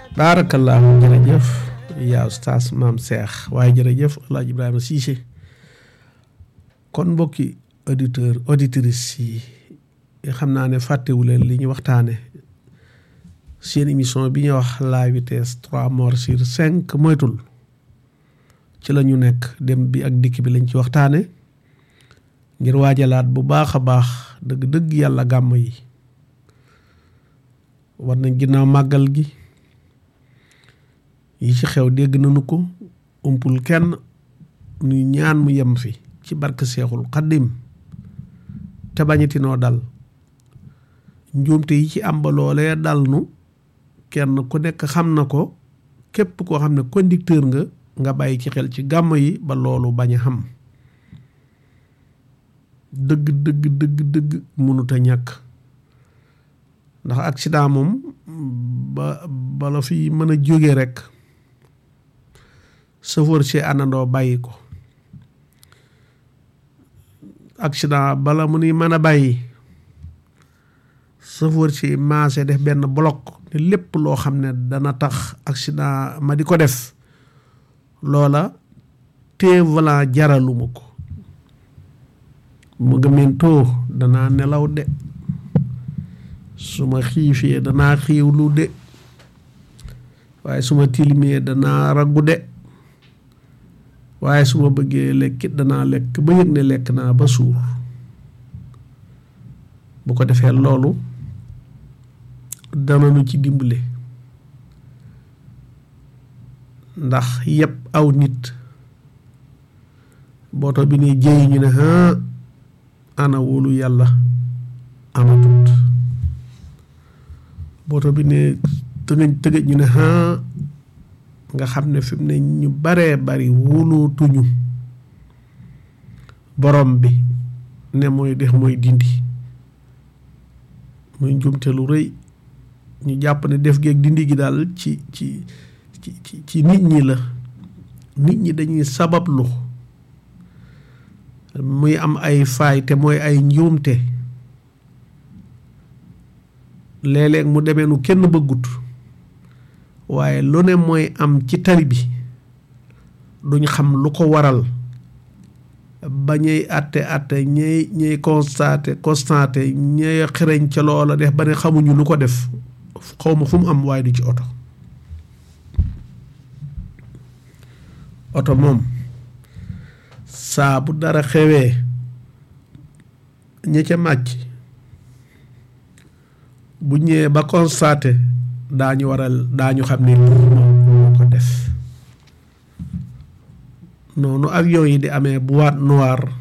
baarakallaahu jërëjëf yaa ustaas maam Cheikh waaye jërëjëf El Hadj Ibrahima Cissé kon mbokki auditeur auditrices yi xam naa ne fàttewu leen li ñu waxtaane seen émission bi ñuy wax la vitesse trois morts sur cinq moytul ci la ñu nekk dem bi ak dikk bi lañ ci waxtaane ngir waajalaat bu baax a baax dëgg-dëgg yàlla gàmm yi war nañ ginnaaw màggal gi yi ci xew dégg nañu ko umpul kenn nuy ñaan mu yem fi ci barke seexul xaddim te bañatinoo dal njuumte yi ci am ba loolee dal nu kenn ku nekk xam na ko képp koo xam ne conducteur nga nga bàyyi ci xel ci gàmm yi ba loolu bañ a xam dëgg dëgg dëgg dëgg mënut a ñàkk ndax accident moom ba bala fi mën a jóge rek chauffeur si àndandoo bàyyi ko accident bala mu ni mën a bàyyi chauffeur si maase def benn bloc te lépp loo xam ne dana tax accident ma di ko def loola te volant jaraluma ko mu gëmentoo danaa nelaw de su ma xiifee danaa xiiwlu de waaye su ma tilimee danaa raggu de waaye su ma bëggee lekkit danaa lekk ba yëg ne lekk naa ba suur bu ko defee loolu dana nu ci dimbale ndax yëpp aw nit booto bi ne jëyi ñu ne ana wóolu yàlla amatut booto bi ne tëgëj tëgëj ñu ne nga xam ne fi mu ne ñu baree bari wóolootuñu borom bi ne mooy def mooy dindi muy njumte lu rëy ñu jàpp ne def geeg dindi gi daal ci ci ci ci nit ñi la nit ñi dañuy sabablu muy am ay faay te mooy ay njuumte léeg-léeg mu demee nu kenn bëggut waaye lu ne mooy am ci tali bi duñ xam lu ko waral ba ñuy àtte àtte ñuy ñuy constaté constaté ñuy xereñ ca loola def ba ne xamuñu lu ko def xaw ma fu mu am waaye du ci oto oto moom saa bu dara xewee ña ca màcc bu ñëwee ba constaté daañu waral daañu xam ne lii moom moo ko def noonu avion yi di amee boîte noire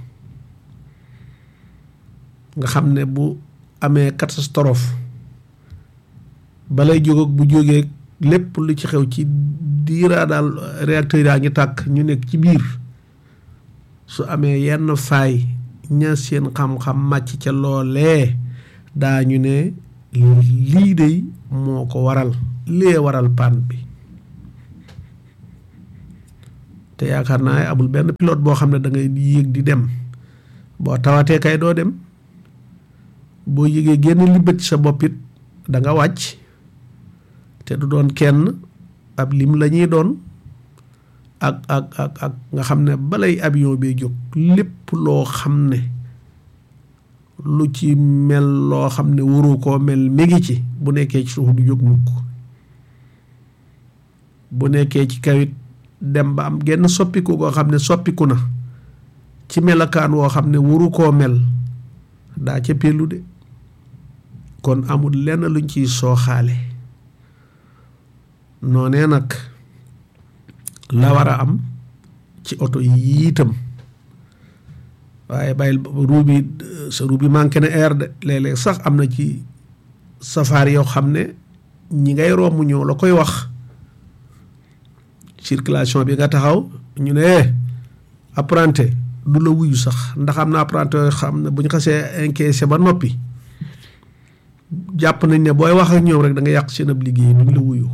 nga xam ne bu amee catastrophe balay jóg ak bu jógee lépp lu ci xew ci diiraa daal réacteur yaa ngi tàkk ñu nekk ci biir su amee yenn faay ña seen xam-xam màcc ca loolee daañu ne lii de moo ko waral lee waral panne bi te yaakaar naa amul benn pilote boo xam ne da ngay yéeg di dem boo tawatee kay doo dem boo yëgee génn li bët sa bopp it da nga wàcc te du doon kenn ab lim la ñuy doon ak ak ak ak nga xam ne balay avion bee jóg lépp loo xam ne lu ci mel loo xam ne waru koo mel mi ngi ci bu nekkee ci suuf du jóg mukk bu nekkee ci kawit dem ba am genn soppiku koo xam ne soppiku na ci melakaan woo xam ne waru koo mel daa ca pellu de kon amul lenn luñ ciy sooxaale noonee nag la war a am ci oto yi itam waaye bàyyil ruu bi sa ruu bi manqué na air de léeg-léeg sax am na ci safaar yoo xam ne ñi ngay romb ñëw la koy wax circulation bi nga taxaw ñu ne apprenti du la wuyu sax ndax am na apprenti yoo xam ne bu ñu xasee encaissé ba noppi jàpp nañ ne booy wax ak ñoom rek da nga yàq seen ab liggéey duñ la wuyu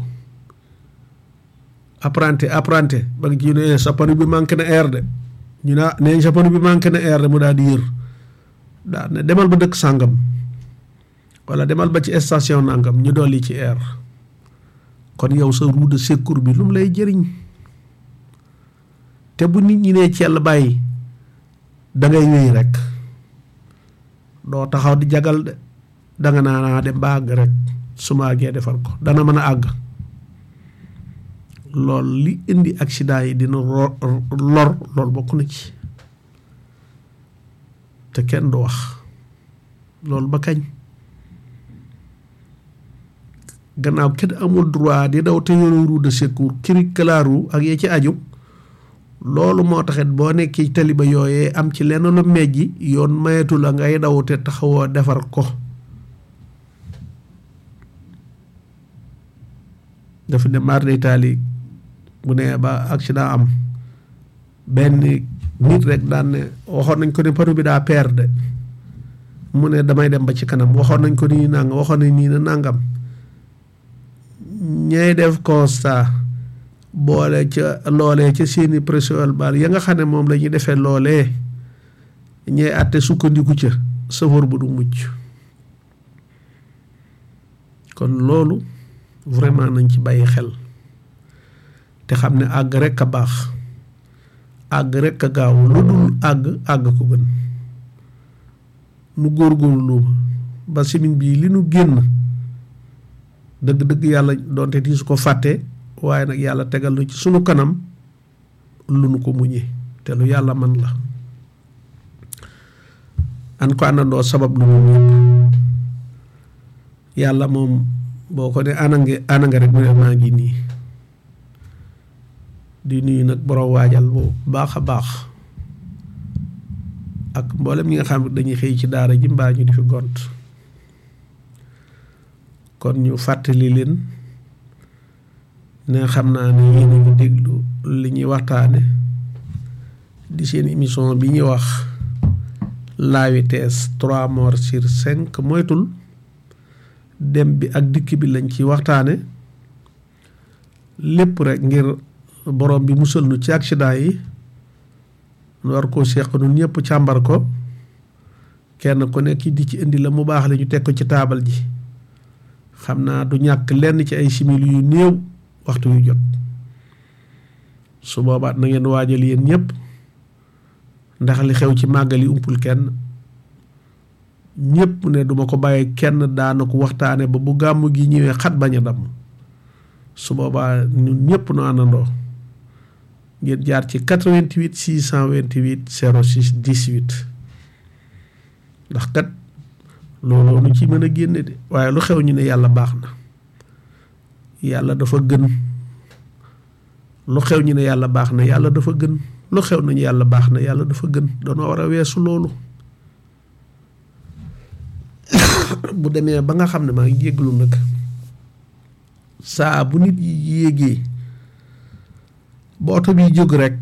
apprenti apprenti ba nga ci ne sa pneu bi manqué na air de ñu ne nee sa pneu bi manqué na air de mu daal di yër daal ne demal ba dëkk sàngam wala demal ba ci station nangam ñu dolli ci air kon yow sa roue de secours bi lu mu lay jëriñ te bu nit ñi nee cell bàyyi da ngay wéy rek doo taxaw di jagal de danga naa dem ba àgg rek su ma àggee defar ko dana mën a àgg lool li indi accident yi dina lor lool bokk na ci te kenn du wax loolu ba kañ gannaaw kenn amul droit di daw te yore roue de secours kiri kalaaru ak yee ci aju loolu moo taxit boo nekkee taliba yooyee am ci lenn lu mejji yoon mayetu la ngay daw te taxawoo defar ko dafa ne mar d'Italie bu nee ba accident am benn nit rek daan ne waxoon nañ ko ne paro bi daa perdre mu ne damay dem ba ci kanam waxoon nañ ko nii nangam waxoon nañ nii na nangam ñay def constat boole ca loolee ca seeni pression bal ya nga xam ne moom la ñuy defee loolee ñay àtte sukkandiku ca safar bu du mucc kon loolu vraiment nañ ci bàyyi xel te xam ne àgg rek a baax àgg rek a gaaw lu dul àgg àgg ko gën nu góorgóorlu ba simin bii li nu génn dëgg-dëgg yàlla doonte di su ko fàtte waaye nag yàlla tegal nu ci sunu kanam lu nu ko muñee te lu yàlla man la an ko àndandoo sabab lu mu ñëpp yàlla moom boo ko ne anange ananga rek mu ne maa ngi nii di nuyu nag borom waajal bu baax a baax ak mboolem ñi nga xam ne dañuy xëy ci daara ji mbaa ñu di fi gont kon ñu fàttali leen ne xam naa ne yéen a ngi déglu li ñuy waxtaane di seen émission bi ñuy wax la vitesse trois morts sur cinq moytul dem bi ak dikk bi lañ ci waxtaane lépp rek ngir borom bi musal nu ci accident yi nu war koo seq nun ñëpp càmbar ko kenn ku nekk di ci indi la mu baax la ñu teg ko ci taabal ji xam naa du ñàkk lenn ci ay simili yu néew waxtu yu jot su boobaat na ngeen waajal yéen ñëpp ndax li xew ci màggal yi umpul kenn ñëpp ne duma ko bàyyi kenn daana ko waxtaane ba bu gàmmu gi ñëwee xat bañ a damm su boobaa ñun ñëpp nu àndandoo ngeen jaar ci 88 628 06 18 ndax kat looloo nu ci mën a génne de waaye lu xew ñu ne yàlla baax na yàlla dafa gën lu xew ñu ne yàlla baax na yàlla dafa gën lu xew nañu yàlla baax na yàlla dafa gën danoo war a weesu loolu bu demee ba nga xam ne maa ngi jéglu nag saa bu nit yi yéegee ba oto bi jóg rek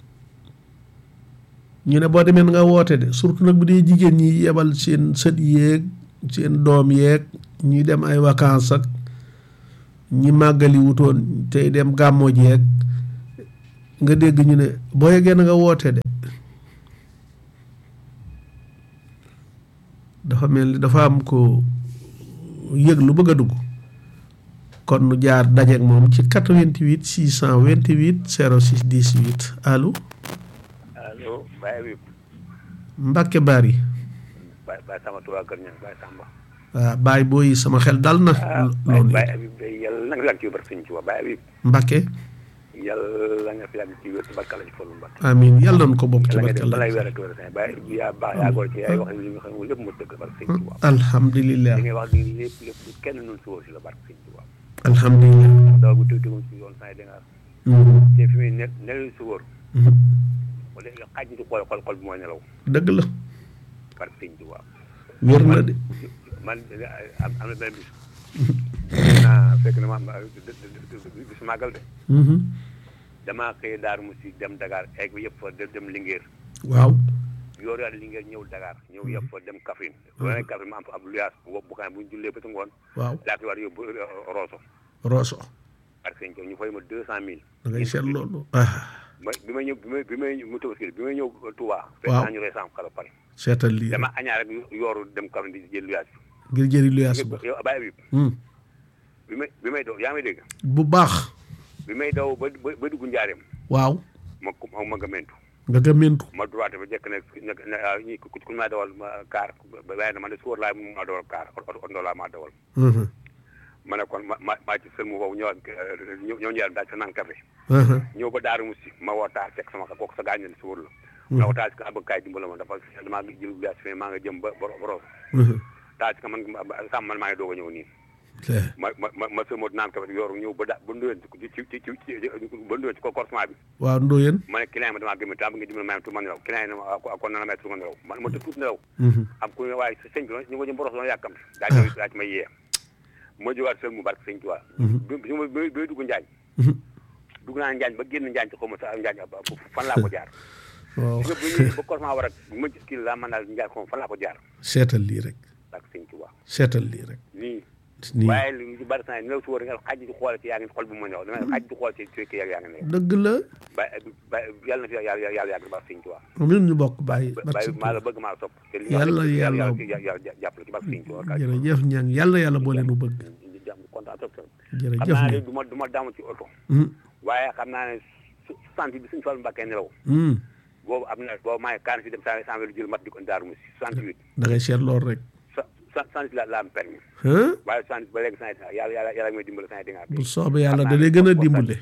ñu ne boo demee nga woote de surtout nag bu dee jigéen ñi yebal seen sët yéeg seen doom yeeg ñuy dem ay vacances ak ñi màggali wutoon tey dem gàmmo jeeg nga dégg ñu ne boo yeggee na nga woote de dafa mel ni dafa am ko yëg lu bëgg a dugg kon nu jaar dajeek moom ci 88 628 06 18 allo. allo Baye Habib. Mbacke Bari. Baye Baye Samba Touba Kër Niang Baye Samba. waaw Baye booy sama xel dal na. loolu Baye Habib day yàlla na nga fi yàgg ci barke Sëñ Tuuba Baye Habib. Mbacke. yàlla nga fi yàgg ci wér ci barke la ci folu Mbacke. amiin yàlla nañu ko bokk ci yàlla nga barke def la. balay weer ak weer Baye Habib yaa baax yaa góor ci yaay wax li nga xam ne lépp mu dëgg barke Sëñ Tuuba. alhamdulilah li ngay wax ni lépp lépp kenn nun si woo si la barke Sëñ Tuuba. alhamdulilah. ndax daw bu tëgg si yoon saa yi da nga te fi muy ne nelaw si wóor wala xaaj ñu xool xol xol bi mooy nelaw dëgg la barke Sëñ Tuuba. wér na de. man am am na benn bis. naa fekk na ma am bis màggal de. damaa xëy Daaru Musi dem Dakar egg yëpp fa dem Linguère. waaw. yoor yaa Linguère ñëw Dakar ñëw yëpp fa dem Kaffrine. bu ma nee Kaffrine ma am fa ab luyaas bu bu xam bu ñu jullee ba ci ngoon. waaw laa fi war yóbbu Rosso. Rosso. parce que ñu fay ma deux cent mille. da ngay seet loolu. ah ma bi may ñëw bi may bi may mu tabaski bi may ñëw Touba. waaw fekk naa ñu rey sànq xala pare. seetal lii dama añaa rek yooru dem Kaffrine di jël luyaas bi. ngir jëri luyaas ba. yow Baye Habib bi may bi may daw yaa may dégg bu baax bi may daw ba ba ba dugg njaareem waaw ma ko ma gëmmentu nga gëmmentu ma droite ba jekk ne ne ah ñii ku ku ma dawal ma kaar ba waaye man de suur laa mu ma dawal kaar oto oto laa ma dawal. Mhm. ma ne kon ma ma maa ci sël mu boobu ñëwaat ñëw ñëw njaareem daal sa naan café Mhm. ñëw ba Daaru Musi ma woo taal fekk sama kooku sa gaañ ne si wóor la. ma woo taal si ka bëgg kaay dimbala ma dafa damaa ngi jël glace fi maa nga jëm ba boro boro Mhm. taal si ka man sàmm man maa ngi doog a ñëw nii. Le- ma ma ma ma sëlmoo naan café yoru ñëw ba da ba ndoyeen ci ci ci ci ci ba ndoyeen ci ko corsement bi. waaw ndóoyeen ma ne client ma damaa gëm taa ba nga dimbali ma tu ma nelaw client yi ne ma kon na la may tu ma nelaw man ma tëdd tuuti nelaw Mhm. am ku ne waaye sëñ bi ñu ko jëm boros doon yàkkam daa ñëw daa ci may yee ma jógaat sël mu barke sëñ Tuubaa bi bi ma bi bi dugg Njaañ Mhm. dugg naa Njaañ ba génn Njaañ ci xaw ma sa Njaañ ba fan laa ko jaar waaw gis nga bu ñëwee ba corsement war a ma kii laa mën naa Njaañ xaw ma fan laa ko jaar seetal lii rek barke sëñ Tuubaa seetal lii rek nii nii waaye lu ci bari saa yi nelaw si wóor nga xaj di xool ci yaa ngi xol bu ma ñëw dama xaj di xool ci ci yaa ngi nelaw dëgg la ba ba yàlla na fi yàlla yàlla yàgg barke sëñ Tuubaa amin ñu bokk bàyyi bàyyi maa la bëgg maa la sopp te li Yàlla- yàlla- yàlla jàppale ci barke sëñ Tuubaa jërëjëf ñaan yàlla yàlla boo leen bëgg jàmm kontaan trop trop xam jërëjëf naa ne ñaan du ma du ma damu ci oto Mhm. waaye xam naa ne su sant bi suñu Fallu Mbàkke nelaw Mhm. boobu am na boobu maa ngi kaan si dem cent cent lu jël mat di ko Daaru Musi soixante huit da ngay seet lool rek cent la la am permis hein waaye cent ba léegi cent yàlla yàlla yàlla may dimbale cent di nga bu soobee yàlla da lay gën a dimbale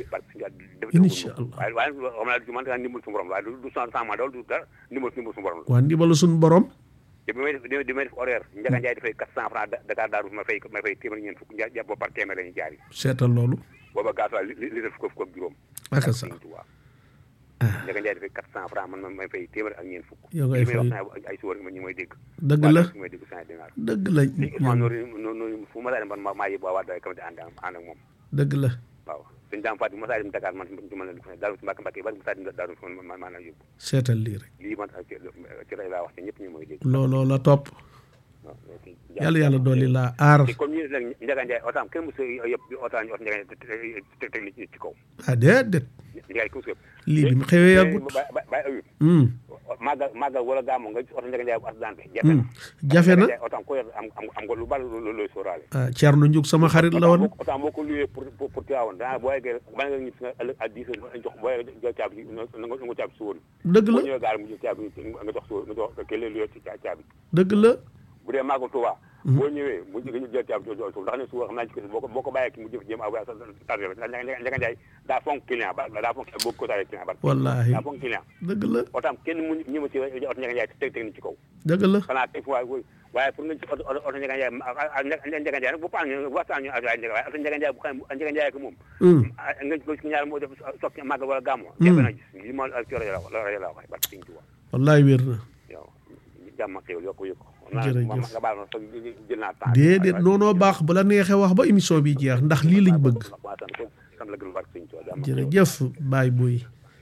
Incha allah. waaye waaye xam naa du man daa ndimbal suñu borom waaye du du cent cent ma dawal du dara ndimbal ndimbal suñu borom la waa ndibalu suñu borom te bi may def di may def horaire Njaga Njaay dafay quatre cent francs Dakar Daaru ma fay ma fay téeméer ñeent fukk jàpp boobu par téeméer la ñuy jaar yi seetal loolu booba gasoil li li def fukk fukk ak juróom aka sax Sëñ Tuubaa ah Njaga Njaay dafay quatre cent francs man ma may fay téeméer ak ñeent fukk yow ngay li may wax fay naa ay suwar ma ñu may dégg dëgg waa la ñu may dégg cent dinaar dëgg la léegi Ousmane noonu noonu fu ma saa dem man ma maa yëb waa waa doy kamati ànd ak ànd ak moom dëgg la waaw sëñ daam Fatou ma saa dem Dakar man du ma la dugg daal si mbàkk mbàkk yi bari ma saa dem daaru ma ma maa la yóbbu seetal lii rek lii man ci ci rajo laa wax te ñëpp ñu may dégg looloo la topp waaw léegi yàlla yàlla dolli laa aar te comme ñu ne nag Njaga Njaay otaam kenn mosu yëpp otaam ñu ot Njaga Njaay te teg li ci kaw ah déedéet Njaga ku yëpp lii bi mu xewee yàggut bàyyi ayub Hmm. màggal màggal wala gàmmu nga oto Njaga Njaay bu accidenté jafe Hmm. na jafe na otaam ko yor am am am nga lu bari lu looy sóoraale ah Thierno Ndiouk sama xarit la woon otaam boo ko luyee pour pour pour Tivaouane danaa boo yeggee ba nga ñib si nga ëllëg à dix heures nga jox boo yeggee jël caabi na nga na nga caabi si wóor dëgg boo la ñëwee gaar mu jël caabi nga jox si wóor nga jox kële luyee ci caabi dëgg la bu dee màggal Tuubaa boo ñëwee mu nga jël caabi jox suuf ndax ne suuf xam naa ci kër boo ko boo ko bàyyee ki mu jëf jéem a sa tardé la ndax Njaga Njaay daa fonk client ba daa fonk boo ko tawee client ba wallaahi daa fonk client dëgg la otaam kenn mu ñi ma ci oto Njaga Njaay teg teg ni ci kaw dëgg la xanaa teg fu waay waaye pour nga ci oto oto Njaga Njaay Njaga Njaay nag bu paan ñu waxtaan ñu waaye Njaga waaye oto Njaga Njaay bu xam Njaga Njaay ko moom Hmm. ah nga nga ci ñaar moo def soog ci màggal wala gàmmu. jafe na gis lii ma ci rajo la la rajo la wax barke Sëñ Tuubaa wallaay wér na yow jàmm ak xéwal yokk yokk. Jërëjëf. ma nga baal ma sax jël naa temps. déedéet noonoo baax bu la neexee wax ba émission bi jeex ndax lii lañ bëgg waaw sant ko sant la gërëm barke Sëñ Tuubaa jàmm ak xéwal. jërëjëf baay boy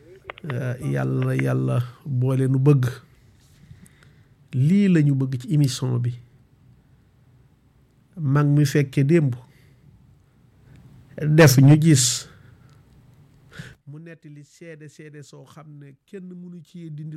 yàlla yàlla boole nu bëgg lii lañu bëgg ci émission bi mag mi fekke démb def ñu gis mu nettali seede seede soo xam ne kenn mënu ci dindi